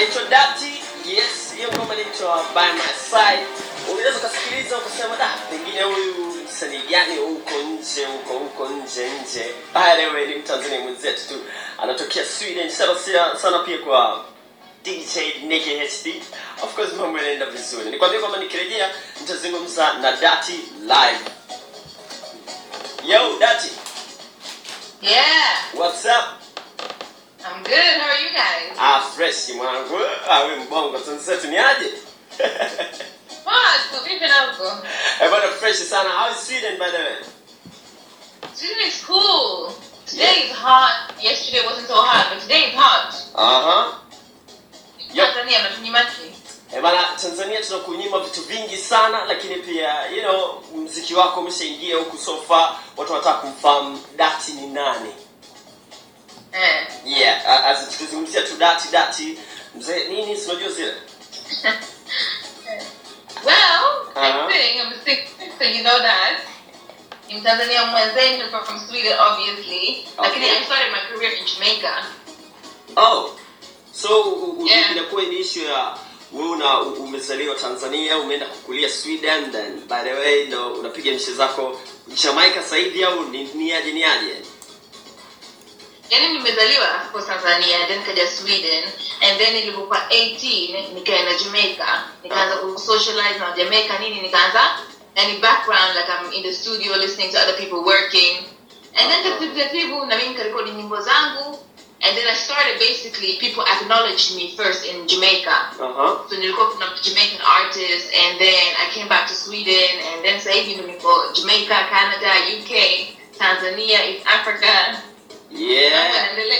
anaitwa Dati. Yes, hiyo ngoma inaitwa By My Side. Unaweza ukasikiliza ukasema da, pengine huyu msanii gani huko nje huko huko nje nje. By the way, ni Mtanzania mwenzetu tu anatokea Sweden. Sana sana, sana pia kwa DJ Nicky HD. Of course mambo yanaenda vizuri. Nikwambia kwamba nikirejea nitazungumza na Dati live. Yo, Dati, Yeah, what's up? I'm good. How are you guys? Ah, fresh mwanangu. Ah, we mbongo sunset ni aje? What? So we've been out go. Eh, bwana fresh sana. How is Sweden by the way? Sweden is cool. Today is hot. Yesterday wasn't so hot, but today is hot. Aha. Yep. Tanzania matunyimaki. Eh, bana Tanzania tunakunyima vitu vingi sana lakini pia you know mziki wako umeshaingia huku so far watu wanataka kumfahamu Dati ni nani. Eh. Yeah, a- as tukizungumzia tu Dati Dati mzee nini si unajua zile? Well, Uh-huh. I think I'm sick, so you know that. In Tanzania, mwenzetu from from Sweden, obviously. Lakini Okay. I started my career in Jamaica. Oh. So u- u- Yeah. inakuwa ni issue ya wewe una u- umezaliwa Tanzania, umeenda kukulia Sweden then by the way ndo unapiga mishe zako Jamaica sasa hivi au ni, ni aje ni aje? yani nimezaliwa hapo tanzania then kaja sweden and then nilipokuwa 18 nikaenda jamaica nikaanza kusocialize na jamaica nini nikaanza yani background like i'm in the studio listening to other people working and then taratibu taratibu na mimi nikarekodi nyimbo zangu and then i started basically people acknowledged me first in jamaica Aha. so nilikuwa kuna Jamaican artist and then I came back to Sweden and then sasa hivi ndo niko Jamaica, Canada, UK, Tanzania, East Africa. Mambo Yeah. yanaendelea.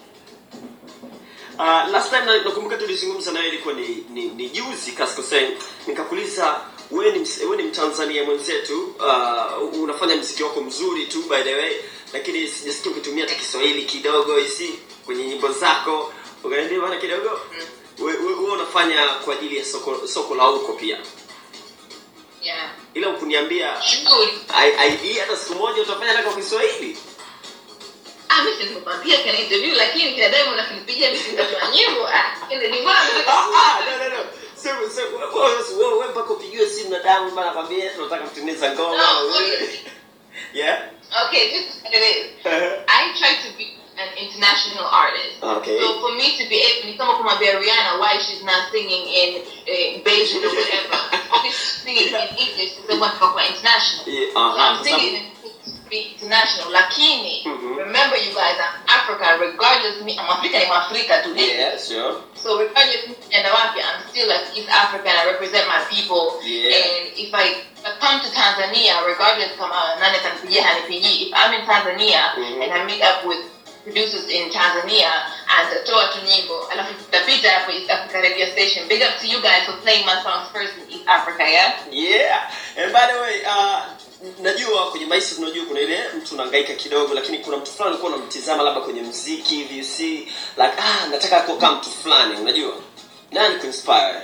Uh, last time na- nakumbuka tulizungumza nawe ilikuwa ni, ni, ni juzi kaskosei nikakuuliza wewe ni, ms- wewe ni mtanzania mwenzetu uh, unafanya mziki wako mzuri tu by the way lakini sijasikia ukitumia hata kiswahili kidogo hisi kwenye nyimbo zako ukaniambia bana kidogo wewe we, we unafanya kwa ajili ya soko, soko la huko pia Yeah. ila ukuniambia Shughuli. ai- ai- hata siku moja utafanya hata kwa kiswahili Ah, mimi nilikwambia kana interview lakini kila dai unakinipigia mimi nitatoa nyimbo. Ah, kile ni mbona Ah, ah, no, no, no. Sema, sema, wewe- wewe- wewe mpaka upigiwe simu na damu bana kwambia tunataka kutengeneza ngoma No, okay. yeah Okay, this is what it is. I try to be an international artist. Okay. So for me to be able to come up with my Rihanna, why she's not singing in uh, Beijing or whatever. Obviously she's singing in English because they want to go for international. Yeah, So uh-huh. I'm singing in to be international. Lakini, Mhm. remember you guys, I'm Africa, regardless me, I'm African, I'm Africa today. yeah sure So regardless and wapi, I'm still like East African. I represent my people. Yeah. And if I, if I come to Tanzania, regardless kama nani atanipigia hanipigii, if I'm in Tanzania Mhm. and I meet up with producers in Tanzania and toa tu nyimbo, alafu tutapita hapo East Africa radio station. Big up to you guys for playing my songs first in East Africa, yeah? yeah and by the way uh, najua kwenye maisha tunajua kuna ile mtu unahangaika kidogo lakini kuna mtu fulani ulikuwa unamtizama labda kwenye mziki hivi you see like ah nataka kuwa kama mtu fulani unajua nani kuinspire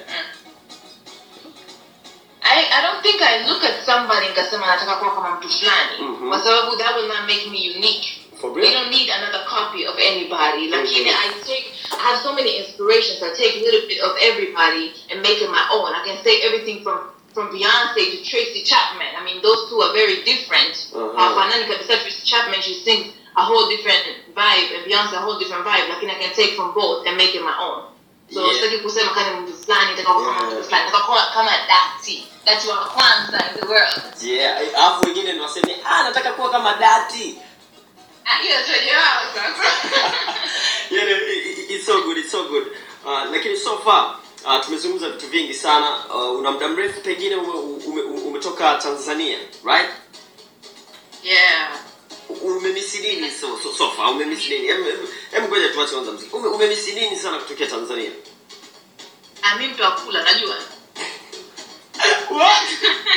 I, I don't think I look at somebody nikasema nataka kuwa kama mtu fulani Mhm. kwa sababu that will not make me unique for We real don't need another copy of anybody. Like Mhm. I take, I have so many inspirations. I take a little bit of everybody and make it my own. I can say everything from from Beyonce to Tracy Chapman. I mean, those two are very different. Mhm. Hawafanani kabisa. Tracy Chapman, she sings a whole different vibe, and Beyonce a whole different vibe. Like I can take from both and make it my own. So Yeah. sitaki kusema kama mtu fulani, nataka kuwa kama Yeah. mtu fulani, nataka kuwa kama Dati. Dati wa kwanza in the world. yeah alafu wengine ni waseme ah nataka kuwa kama dati Ah, hiyo sio yao sasa. yeah, no, i- i- it's so good, it's so good. Uh, lakini so far uh, tumezungumza vitu vingi sana. Uh, una muda mrefu pengine ume, ume, umetoka Tanzania, right? Yeah. Umemisi nini so, so, so far? Umemisi nini? Hem hem- hem ngoja tuache kwanza muziki. Ume, umemisi nini sana kutokea Tanzania? Ah, mimi mtu akula najua. What?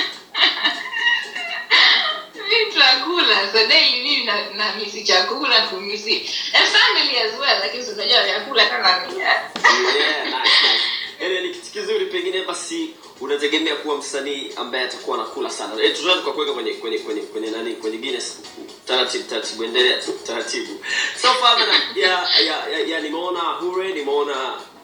Mimi chakula so daily mimi na, na misi chakula kumisi and family as well lakini so unajua vyakula kama mimi yeah, nice, nice. Yaani ni kitu kizuri pengine basi unategemea kuwa msanii ambaye atakuwa anakula sana. Eh, tunaweza tukakuweka kwenye kwenye kwenye kwenye nani kwenye Guinness taratibu taratibu endelea tu taratibu. So far bana ya ya, ya, ya nimeona Hure, nimeona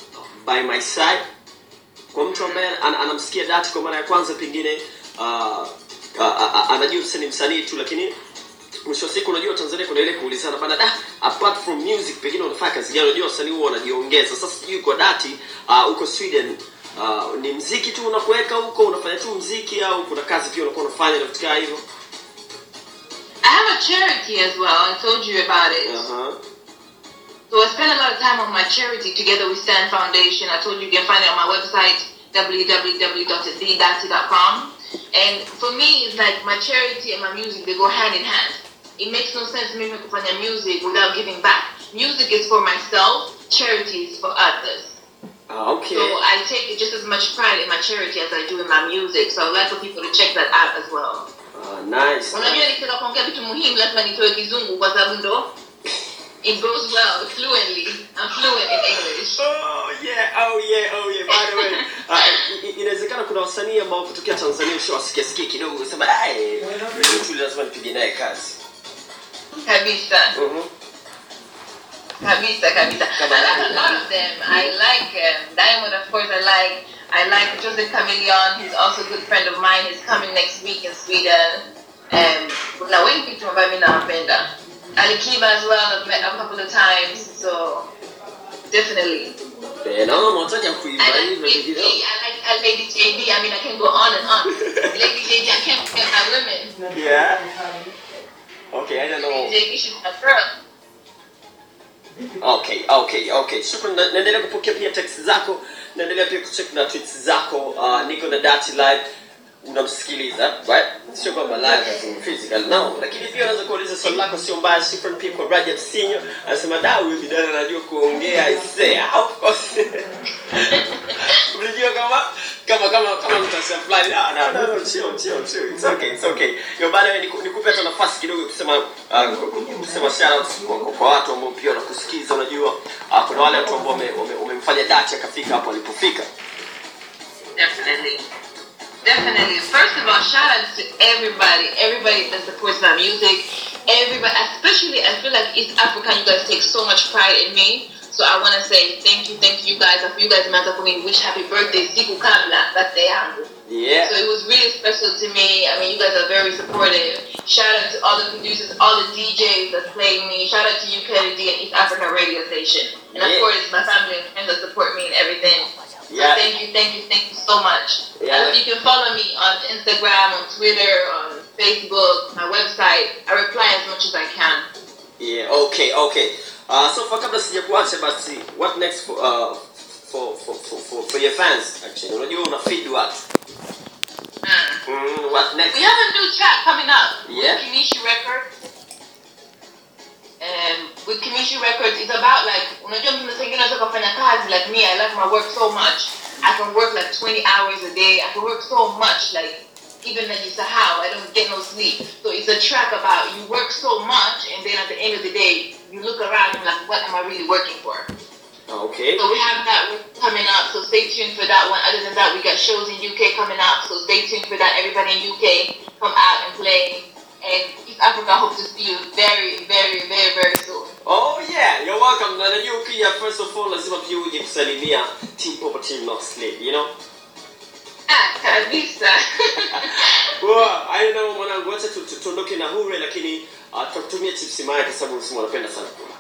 by my side kwa mtu ambaye an, anamsikia dati kwa mara ya kwanza pengine uh, uh, uh, anajua msanii ni msanii tu lakini mwisho wa siku unajua tanzania kuna ile kuulizana bana da apart from music pengine unafanya kazi gani unajua wasanii huwa wanajiongeza sasa sijui kwa dati uh, huko sweden uh, ni mziki tu unakuweka huko unafanya tu mziki au kuna kazi pia unakuwa unafanya na vitu kama hivyo I have a charity as well. I told you about it. uh-huh. So I spend a lot of time on my charity together with Stand Foundation. I told you you can find it on my website www.thedati.com. And for me, it's like my charity and my music they go hand in hand. It makes no sense me to find music without giving back. Music is for myself. Charity is for others. Ah, okay So I take just as much pride in my charity as I do in my music. So I'd like for people to check that out as well. Ah, nice unajua nikitaka kuongea vitu muhimu lazima nitoe kizungu kwa sababu ndo it goes well fluently I'm fluent in English Oh yeah, oh yeah, oh yeah. By the way, uh, i- i- inawezekana kuna wasanii ambao kutokea Tanzania ushawasikia sikia kidogo usema eh, huyu tu lazima nipige naye kazi. kabisa Mhm. kabisa kabisa I Kama- like a lot of them I like um, Diamond of course I like I like Joseph Chameleon he's also a good friend of mine he's coming next week in Sweden um, kuna wengi tu ambayo mi nawapenda Alikiba as well I've met a couple of times so definitely Eh, naona mwataja kuimba I like hivyo Lady vingine. J, I like uh, Lady JD. I mean, I can go on and on. Lady JD, I can't forget my women. Yeah. Okay, I don't know. Lady JD, she's my girl. Okay, okay, okay. Shukran, na- naendelea kupokea pia text zako, naendelea pia kucheck na tweets zako. Uh, niko na Dati live unamsikiliza right? Sio kwamba live as in physical no, lakini pia unaweza kuuliza swali lako, sio mbaya. Shukran pia kwa Rajab Sinyo anasema da, huyu bidada anajua kuongea isee. Of course unajua kama kama kama kama mtasema fulani no no no no chill chill chill it's okay it's okay yo bana wewe niku- nikupe hata nafasi kidogo kusema uh, kusema shout out kwa, kwa, kwa watu ambao pia wanakusikiza unajua uh, kuna wale watu ambao wame- wame- wamemfanya Dati akafika hapo alipofika Definitely. Definitely. First of all, shout out to everybody, everybody that supports my music. Everybody, especially I feel like East Africa, you guys take so much pride in me. So I want to say thank you, thank you guys. If you guys matter for me, wish happy birthday, siku kabla, birthday yangu. yeah So it was really special to me. I mean, you guys are very supportive. Shout out to all the producers, all the DJs that play me. Shout out to you, Kennedy, and East Africa radio station. And of Yeah. course, my family and friends that support me and everything. So Yeah. thank you, thank you, thank you so much. Yeah. And you can follow me on Instagram, on Twitter, on Facebook, my website. I reply as much as I can. yeah okay okay uh, so for kabla sijakuacha basi what next for uh, for, for, for, for, for your fans actually unajua una feed watu Mm. mm, what next We have a new track coming up Yeah. with Kinishi Records. Um, with Kinishi Records, it's about like unajua mtu mwingine anataka kufanya kazi like me. I like my work so much. I can work like 20 hours a day. I can work so much like even najisahau. I don't get no sleep. So it's a track about you work so much and then at the end of the day you look around and like what am I really working for? okay So we have that coming up. So stay tuned for that one. Other than that, we got shows in UK coming up. So stay tuned for that. Everybody in UK, come out and play. And East Africa, I hope to see you very, very, very, very soon. Oh yeah, you're welcome. Na najua ukija first of all lazima pia uje kusalimia Team Popa Team Not Slave, you know? Ah, kabisa. Wow, I know mwanangu, acha tu- tu- tuondoke na Hure lakini uh, tutakutumia chips maya kwa sababu unasema unapenda sana kula.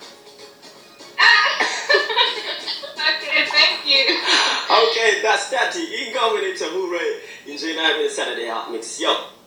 okay, thank you. Okay, that's that. Ingoma inaitwa Hure. Enjoy nayo kwenye Saturday Hot Mix. Yo.